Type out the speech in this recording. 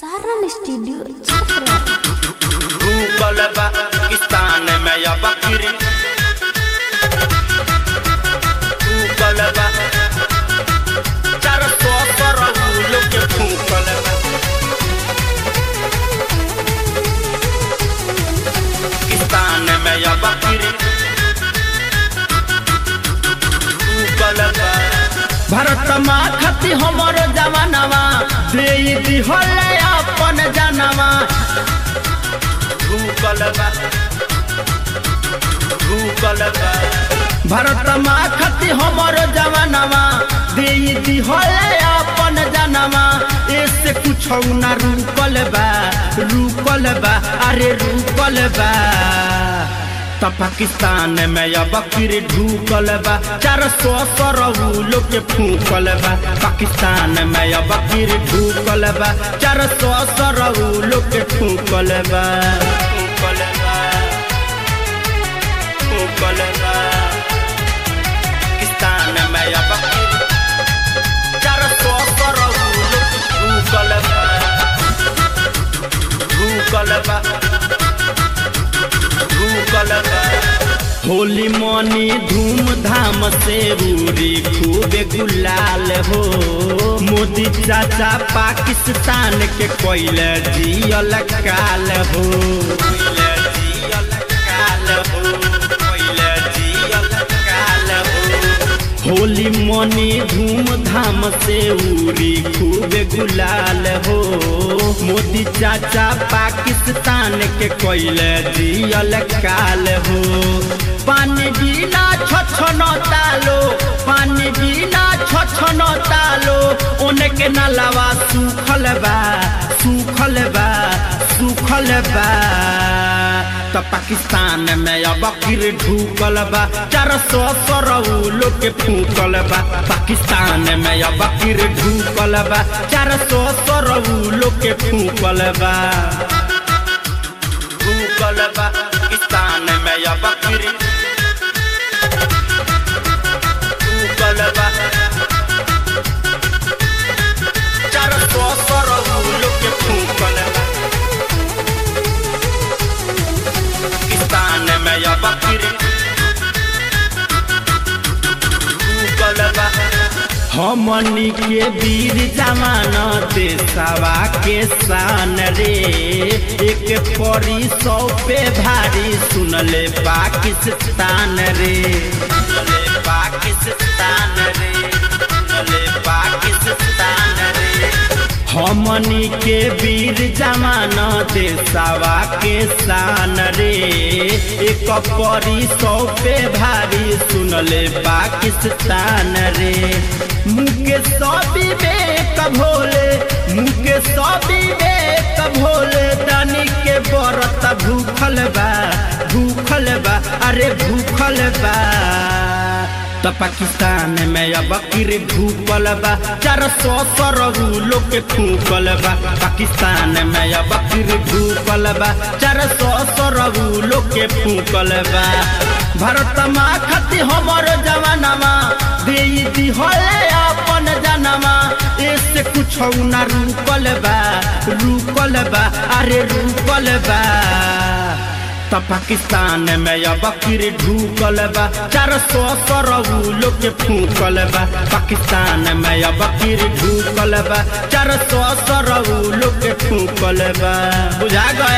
Saran studio Chhapra भूगोल बा पाकिस्तान में या बकरी भूगोल बा चार सौ करोड़ लोग के भूगोल बा पाकिस्तान में या बकरी भूगोल बा भारत माँ खती हमर जवानवा दे दिहल अपन जनवा भूगोल बा भूगोल बा भारत माँ खती हमर जवानवा दे दिहल अपन जनवा ऐसे कुछ न रुकल बा रुकल बा अरे रुकल बा त पाकिस्तान में अब बकरी ढूकल बा चार सौ सरऊ लोग के फूकल बा पाकिस्तान में अब बकरी ढूकल बा चार सौ सरऊ लोग के फूकल बा भूगोल बा भूगोल बा पाकिस्तान में या बकरी चार सौ करोड़ लोग भूगोल बा भूगोल बा भूगोल बा होली मनी धूमधाम से रूरी खूबे गुलाल हो मोदी चाचा पाकिस्तान के कोयले जियल काल हो कोइले जियल काल हो कोइले जियल काल हो होली मनी धूमधाम से उरी खूबे गुलाल हो मोदी चाचा पाकिस्तान के कोयले जियल काल हो पानी बिना छछन तालो पानी बिना छछन तालो उनके नलवा सूखल बा सूखल बा सूखल बा त पाकिस्तान में अब बकरी ढूकल बा चार सौ सरऊ लोग के फूकल बा पाकिस्तान में अब बकरी ढूकल बा चार सौ सरऊ लोग के फूकल बा भूगोल बा पाकिस्तान में या बकरी भूगोल बा चार सौ करोड़ लोग के भूगोल बा पाकिस्तान में या बकरी भूगोल बा हमनी के वीर जवान देशवा के शान रे एक परी सौ पे भारी सुनले पाकिस्तान रे सुनले पाकिस्तान रे सुनले पाकिस्तान रे हमनी के वीर जवान देशवा के शान रे एक परी सौ पे भारी सुनले पाकिस्तान रे मुके सभी बेक भोले मुके सभी बेक भोले दानी के बरत भूखल बा भूखल बा अरे भूखल बा त पाकिस्तान में अब बकरी भूकल बा चार सौ सरऊ लोग के फूकल बा पाकिस्तान में अब बकरी भूकल बा चार सौ सरऊ लोग के फूकल बा भारत माँ खती हमर जवानमा दे दिहले अपन जनवा ऐसे कुछ न रुकल बा रुकल बा अरे रुकल बा त पाकिस्तान में अब बकरी ढूकल बा चार सौ सरऊ लोग के फूकल बा पाकिस्तान में अब बकरी ढूकल बा चार सौ सरऊ लोग के फूकल बा बुझा गए